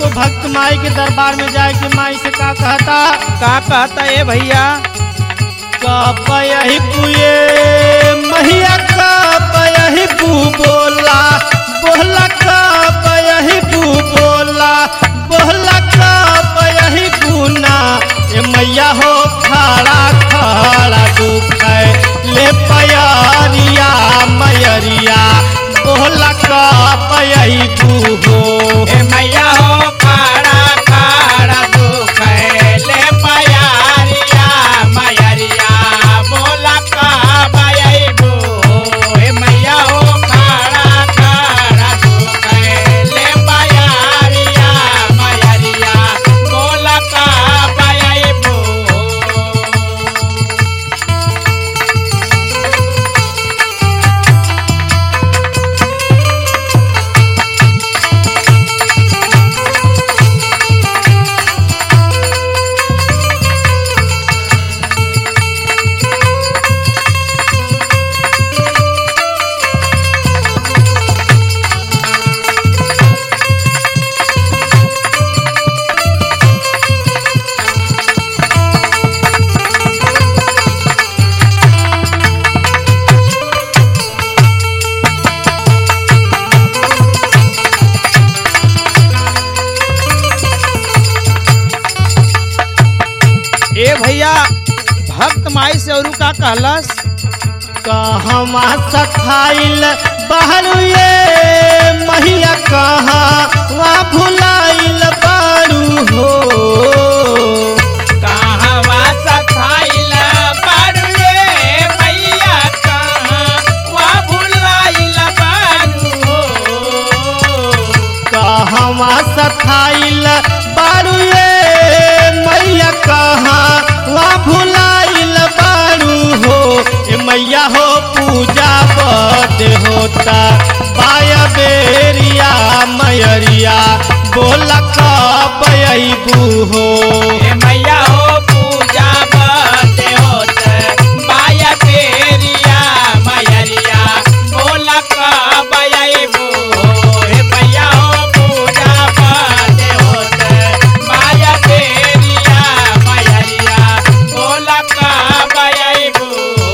एगो भक्त माई के दरबार में जाए के माई से का कहता का कहता ए भैया का पयही पुए मैया का पयही पू बोला बोला का पयही पू बोला बोला का पयही पूना ए मैया हो खड़ा खड़ा दुख है ले पयरिया मयरिया बोला का पयही पू हो ए मैया हो खाड़ा खाड़ा दुख ले पयारिया मयरिया बोला का बयबू ए मैया हो खाड़ा खाड़ा दुख ले पयारिया मयरिया बोला का बयबू ए भैया भक्त माई से औरू का कहलस कहवा सखाइल बहरू ये महिया कहाँ वहाँ भुलाइल बारू हो कहवा सखाइल बारुए मैया कहाँ वा भुलाइल बारू हो कहवा सखाइल बारू ये मैया कहाँ वहाँ भुलाइल बारू हो ए मैया हो पूजा बद होता पाया बेरिया मयरिया बोला कब अबू हो ए मैया हो पूजा बदे होत बाया तेरिया मयरिया बोला कब अइबू ए मैया हो पूजा बदे होत बाया तेरिया मयरिया बोला कब अइबू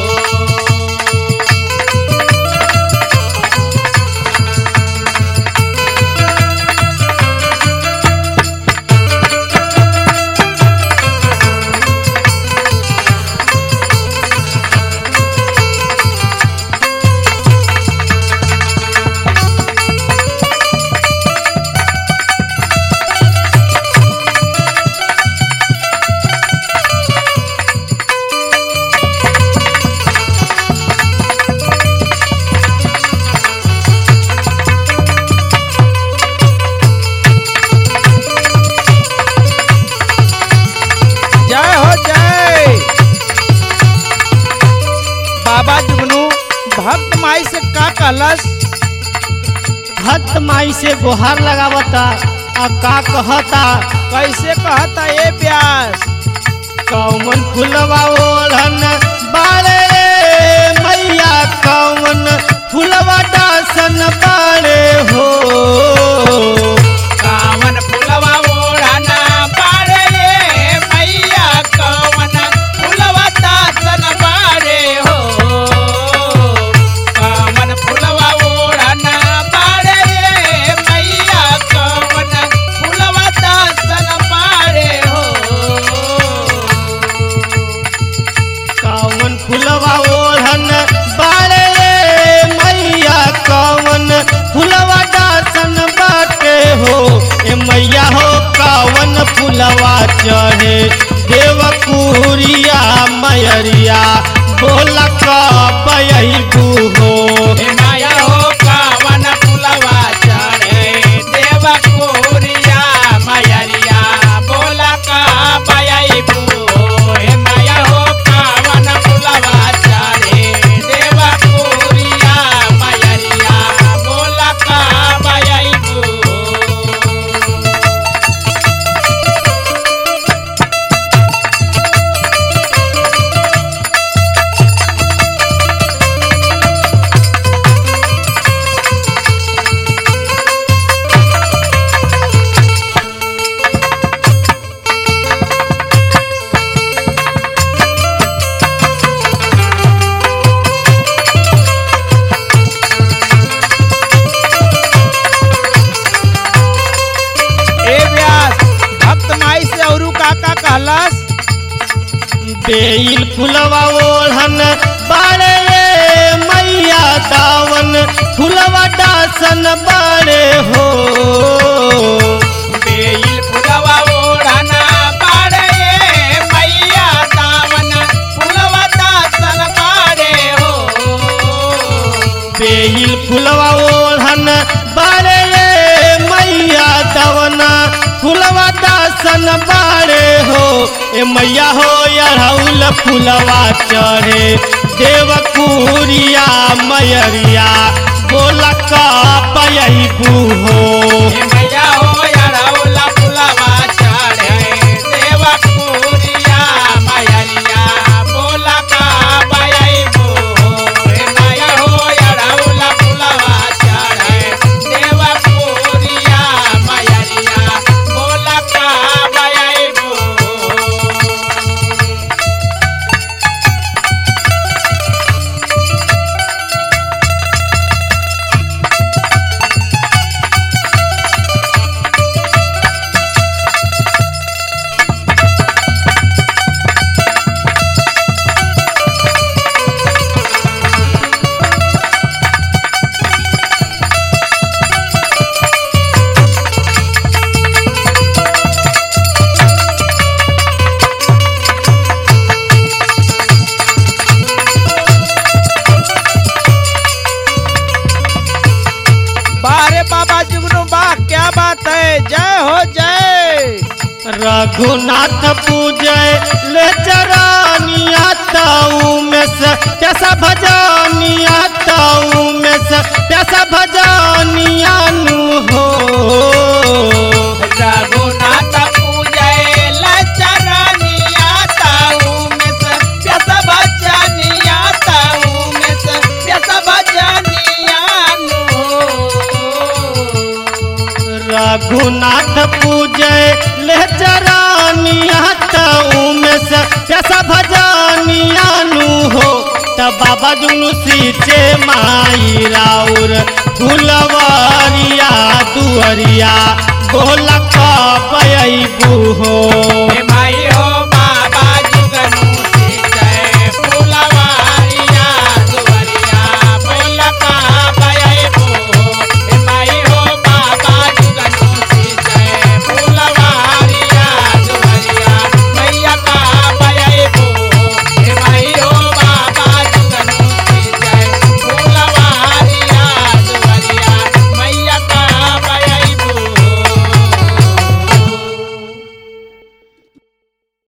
जय हो जय बाबा जुगनू भक्त माई से का कहलस भक्त माई से गुहार लगावता आ का कहता कैसे कहता ए प्यास कौन फुलवा ओढ़न बारे मैया कौन फुलवा डासन बारे हो कावन फुलवा ओढ़ना पारे रे मैया कवन फुलवा दासन बारे हो कावन फुलवा ओढ़ना पारे रे मैया कवन फुलवा दासन बारे हो कौन फुलवा ओढ़न बारे मैया कौन फुलवा डासन बा बेल फुलवा ओढ़न बाड़े मैया दावन फुलवा डासन बाड़े हो बेल फुलवा ओढ़ना बाड़े मैया दावन फुलवा दासन बाड़े हो बेल फुलवा ओढ़न बाड़े मैया दावन फुलवा दासन बाड़े हो ए मैया हो अड़हुल फुलवा चढ़े देवकुरिया मयरिया बोला का पयबू हो ए मैया हो अड़हुला फुलवा चढ़े देवा कुरिया मैया बोला का बयबो ए मैया हो अड़हुला फुलवा चढ़े देवा कुरिया मैया बोला का बयबो बारे बाबा जुगनू बा क्या बात है जय हो जय रघुनाथ पूजय ले चरानिया ताऊ में से कैसा भजानिया ताऊ में से कैसा भजानिया नु हो रघुनाथ पूजय लचरनिया ताऊ में से प्यस भजनिया ताऊ में से प्यस भजनिया नु रघुनाथ पूजय ले चरानिया ताऊ में से कैसा भजानिया नु हो तब बाबा जुनू सीचे माई राउर फुलवारिया दुअरिया बोला का पयबू हो हे माई